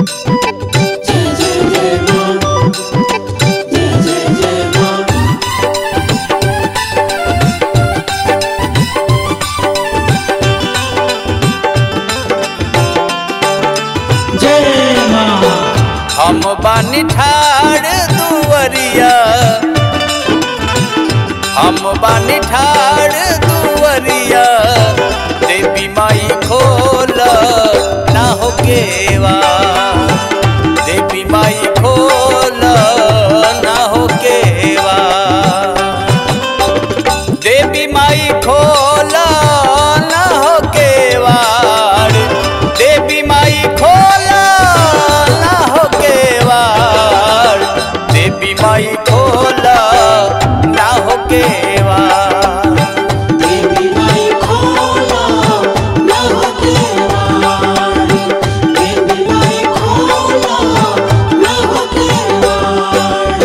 जय जय जय मां जय जय जय मां जय मां हम बानी ठाड़ दुवरिया हम बानी ठाड़ दुवरिया देवी माई खोल ना हो केवा देवी माई खोल ना हो केवा देवी माई खोल ना हो केवाड़ देवी माई खोल ना हो केवाड़ देवी माई खोल ना हो केवाड़ देवी माई खोला ना हो केवाड़ देवी माई खोला ना हो केवाड़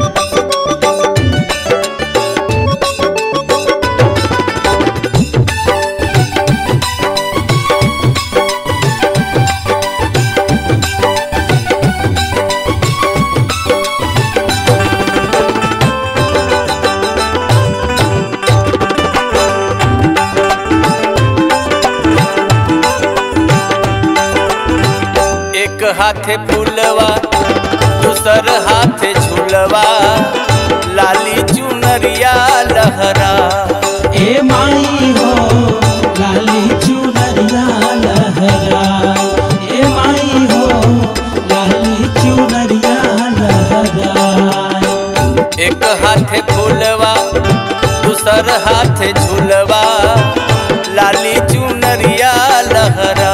एक हाथे फूलवा दूसर हाथे झूलवा लाली चुनरिया लहरा ए माई हो लाली चुनरिया लहरा ए माई हो लाली चुनरिया लहरा एक हाथे फूलवा दूसर हाथे झूलवा लाली चुनरिया लहरा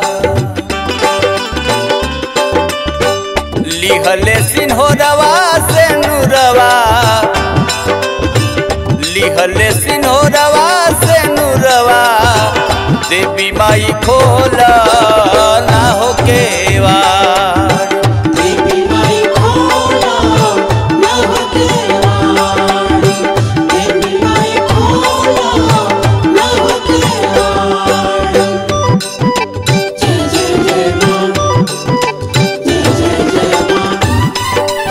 लिहले सिन्होरवा से नूरवा लिहले सिन्होरवा से नूरवा देवी माई खोला ना हो केवाड़ देवी माई खोला ना हो केवाड़ देवी माई खोला ना हो केवाड़ जय जय जय मां जय जय जय मां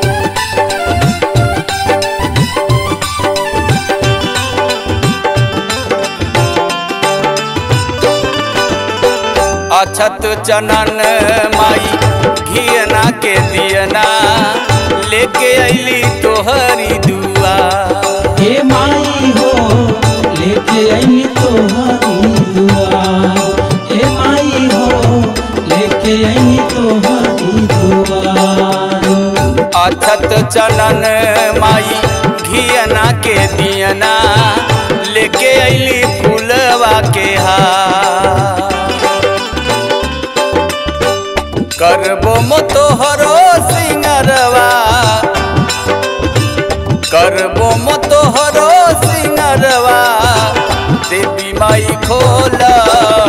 अछत चनन माई घियना के दियना लेके अली तोहरी दुआ हे माई हो लेके आई तोहरी दुआ हे माई हो लेके आई तोहरी दुआ अछत चनन माई घियना के दियना लेके अली फूलवा के हार करबो मो तोहरो सिंगरवा करबो मो तोहरो सिंगरवा देवी माई खोला